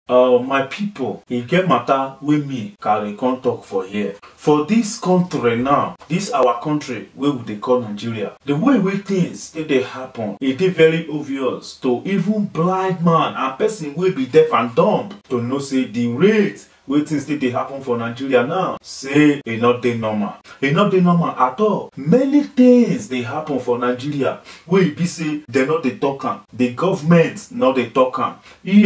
uh, my pipo e get matter wey me carry come talk for here for dis country now dis our country wey we dey call nigeria the way wey things dey dey happen e dey very obvious to even blind man and person wey be deaf and dumb to know say the rate wey things dey dey happen for nigeria now say e no dey normal e no dey normal at all many things dey happen for nigeria wey e be say dem no dey talk am the government no dey talk am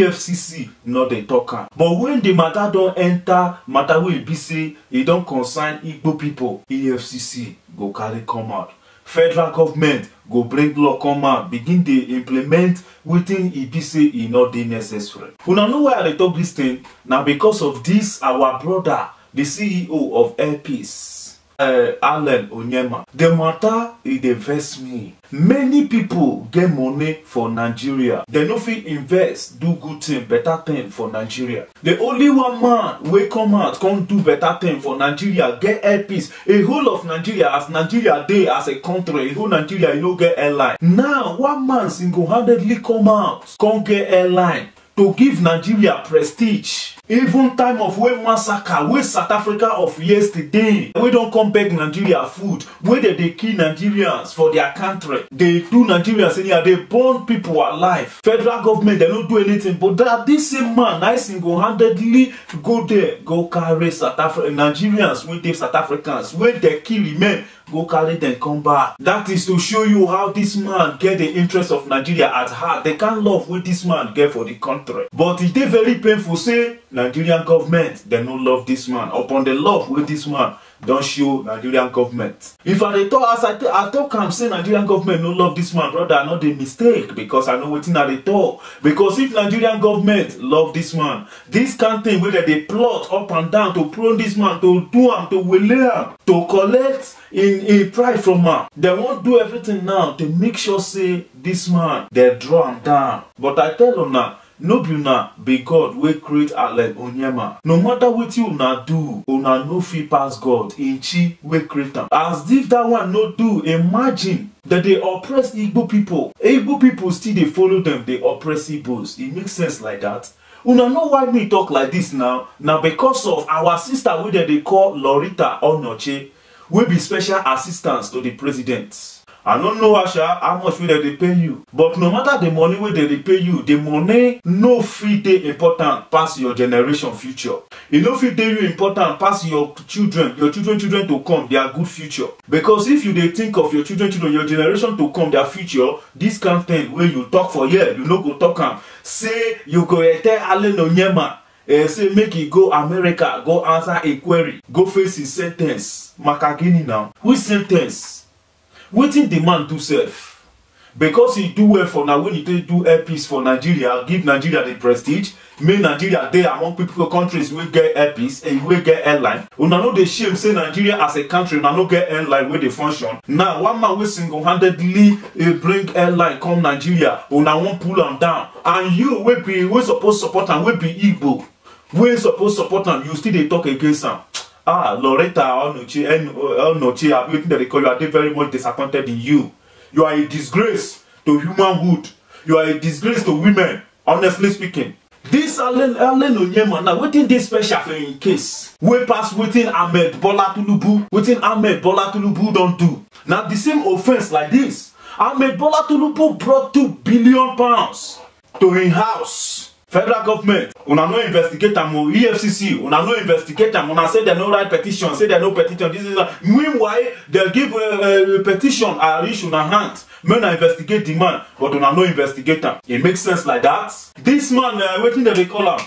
efcc no dey talk am but when the matter don enter matter wey e be say e don concern igbo pipo efcc go carry come out federal government go bring law come out begin dey implement wetin e be say e no dey necessary una know why i dey talk dis thing na because of dis our brother the ceo of airpeace uh, allen onyema the matter e dey vex me many pipo get money for nigeria dem no fit invest do good thing better thing for nigeria the only one man wey come out come do better thing for nigeria get airpeace a whole of nigeria as nigeria dey as a country a whole nigeria e no get airline now one man single-handedly come out come get airline to give nigeria prestige even time of wey massacre wey south africa of yesterday wey don come beg nigeria food wey dem dey kill nigerians for their country dey do nigerians anyhow dey burn pipo alive federal government dem no do anything but that this same man na single-handedly go there go carry south africa nigerians wey dey south africans wey dem kill remain go carry dem come back that is to show you how this man get the interest of nigeria at heart the kind love wey this man get for the country but e dey very painful say nigerian government dem no love this man upon the love wey this man don show nigerian government if i dey talk as i i talk am say nigerian government no love this man brother i no dey mistake because i know wetin i dey talk because if nigerian government love this man this kind thing wey dem dey plot up and down to prone this man to do am to wele am to collect in in pride from am dem wan do everything now to make sure say this man dem draw am down but i tell una no be una be god wey create allen onyema no matter wetin una do una no fit pass god in chi wey create am as if dat one no do imagine dem dey oppress igbo pipo igbo pipo still dey follow dem dey oppress igbos e make sense like dat una know why me talk like dis now na because of our sister wey dem dey call lorita onoche wey be special assistant to di president i no know asha how much wey dem dey pay you but no matter the money wey dem dey pay you the money no fit dey important pass your generation future e no fit dey you important pass your children your children children to come their good future because if you dey think of your children children your generation to come their future this kind thing wey you talk for here you no go talk am say you go tell allen onyema uh, say make e go america go answer a query go face his sen ten ce maka gini now which sen ten ce wetin the man do sef because he do well for na when he take do airpeace for nigeria give nigeria the prestige make nigeria dey among people countries wey get airpeace and wey get airline una no dey shame say nigeria as a country una no get airline wey dey function now one man wey single-handedly uh, bring airline come nigeria una wan pull am down and you wey be wey suppose support am wey be igbo wey suppose support am you still dey talk against am ah loretta onoche onoche abi wetin dem dey call you i dey very much disappointed in you you are a disgrace to humanhood you are a disgrace to women honestly speaking dis allen allen onyema na wetin dey special for im case wey pass wetin ahmed bola tinubu wetin ahmed bola tinubu don do na the same offence like dis ahmed bola tinubu brought two billion pounds to im house federal government una no investigate am o efcc una no investigate am una say dem no write petition say dem no petition this is that meanwhile dem give uh, uh, petition i reach una hand make una investigate the man but una no investigate am e make sense like that this man uh, wetin dem dey call am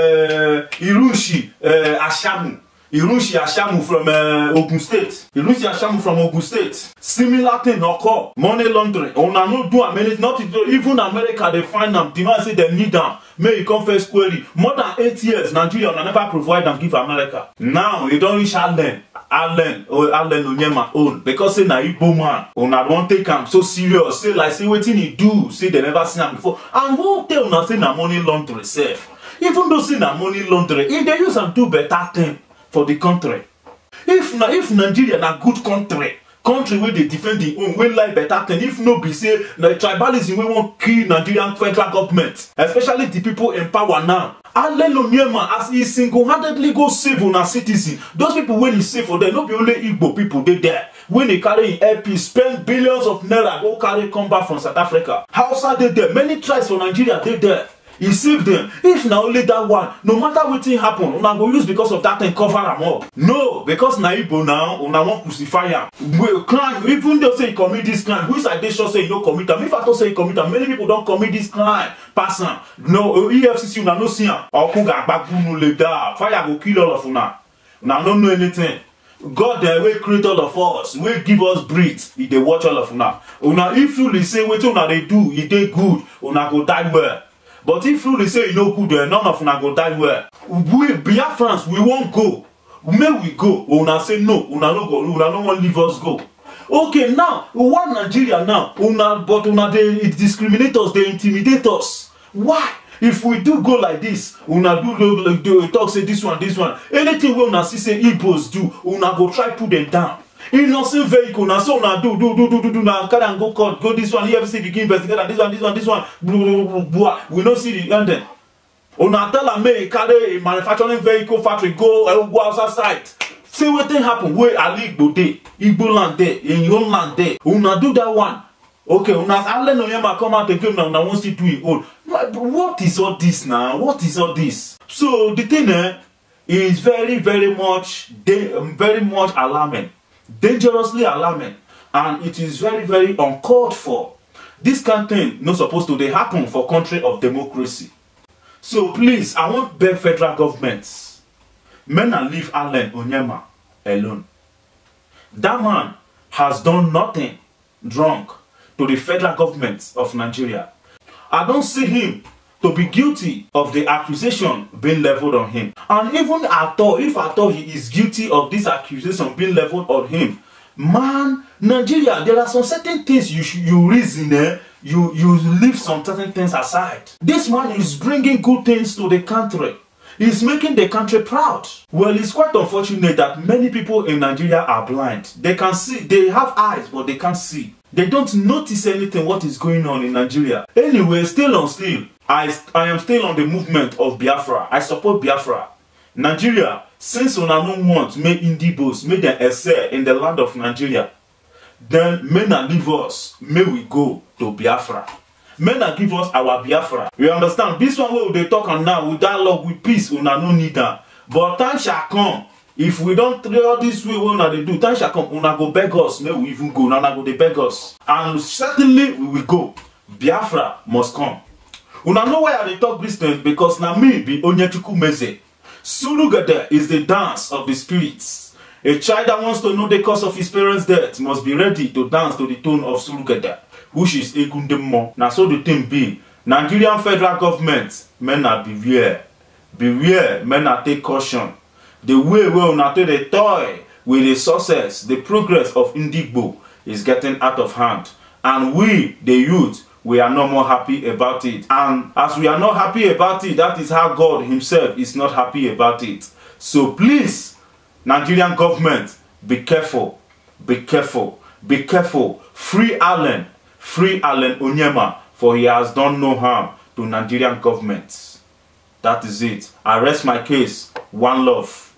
uh, irunshi uh, ashamu irunshi ashamu from uh, ogun state irunshi ashamu from ogun state similar thing occur money laundering una no do am anything not even america dey find am demand say dem need am make e come first query more than eight years nigeria una never provide am give america now e don reach allen allen or allen onyema own because say na igbo man una don take am so serious say like say wetin e do say dem never see am before and who tell una say na money laundering sef even though say na money laundering e dey use am do better thing for the country if na if nigeria na good country country wey dey defend im own wey like better thing if no be say na tribalism wey wan kill nigerian federal government especially the people in power now allen onyema as e single-handedly go save una citizen those people wey e save for there no be only igbo people dey there wey e carry im lp spend billions of naira go carry come back from south africa hausa dey there many tribes for nigeria dey there e save dem if na only dat one no matter wetin happen una go use because of dat thing cover am up no because na igbo now una wan crucify am crime even though say e commit dis crime which i dey sure say e no commit am if i talk say e commit am many people don commit dis crime pass am no efcc una no see am ọkụ ga-agbagbu unu leda fire go kill all of una una no know anything god dem wey create all of us wey give us breath e dey watch all of una una if truly say wetin una dey do e dey good una go die well but if truly say e no good eh none of una go die well we biafrans we wan go make we go una say no una no go una no wan leave us go okay now one nigeria now una but una dey discriminate us dey intimidate us why if we do go like this una do do do talk say this one this one anything wey una see say igbos do una go try put dem down innocent vehicle na so una do do do do do do na carry am go court go this one efcc begin investigate am this one this one this one blah we no see the ending una tell am make e carry a manufacturing vehicle factory go go outside site see wetin happen wey ali igbo dey igbo land dey im own land dey una do that one okay una allen onyema come out again na una wan still do im own what is all this na what is all this so the thing eh is very very much dey um, very much alarming dangerously alarming and it is very very uncalled for this kind thing no suppose to dey happen for country of democracy so please i wan beg federal government make na leave allen onyema alone that man has done nothing wrong to the federal government of nigeria i don see him to be guilty of the accusation being leveled on him and even at all if at all he is guilty of this accusation being leveled on him man nigeria there are some certain things you should you reason eh you you leave some certain things aside this man is bringing good things to the country He's making the country proud. Well, it's quite unfortunate that many people in Nigeria are blind. They can see, they have eyes, but they can't see. They don't notice anything what is going on in Nigeria. Anyway, still on still, I, I am still on the movement of Biafra. I support Biafra. Nigeria, since una no want make Indigbos make them excel in the land of Nigeria, then may na leave us, may we go to Biafra. May na give us our Biafra. You understand? This one wey we dey talk am now, with dialogue, with peace, una no need am. But time shall come. If we don try all this way wey una dey do, time shall come, una go beg us, make we even go, na una go dey beg us. And certainly we will go. Biafra must come. Una know why I dey talk this thing? Because na me be Onyechukwu Meze. Surugede is the dance of the spirits. A child that wants to know the cause of his parents' death must be ready to dance to the tone of Surugede, which is Egundemo. Na so the thing be. Nigerian federal government, men na beware. Beware, men na take caution. The way wey una take dey toy with the success, the progress of Indigbo is getting out of hand. And we, the youth, we are no more happy about it. And as we are not happy about it, that is how God himself is not happy about it. So please, Nigerian government, be careful, be careful, be careful. Free Allen, free Allen Onyema, for he has done no harm to Nigerian government. That is it. I rest my case. One love.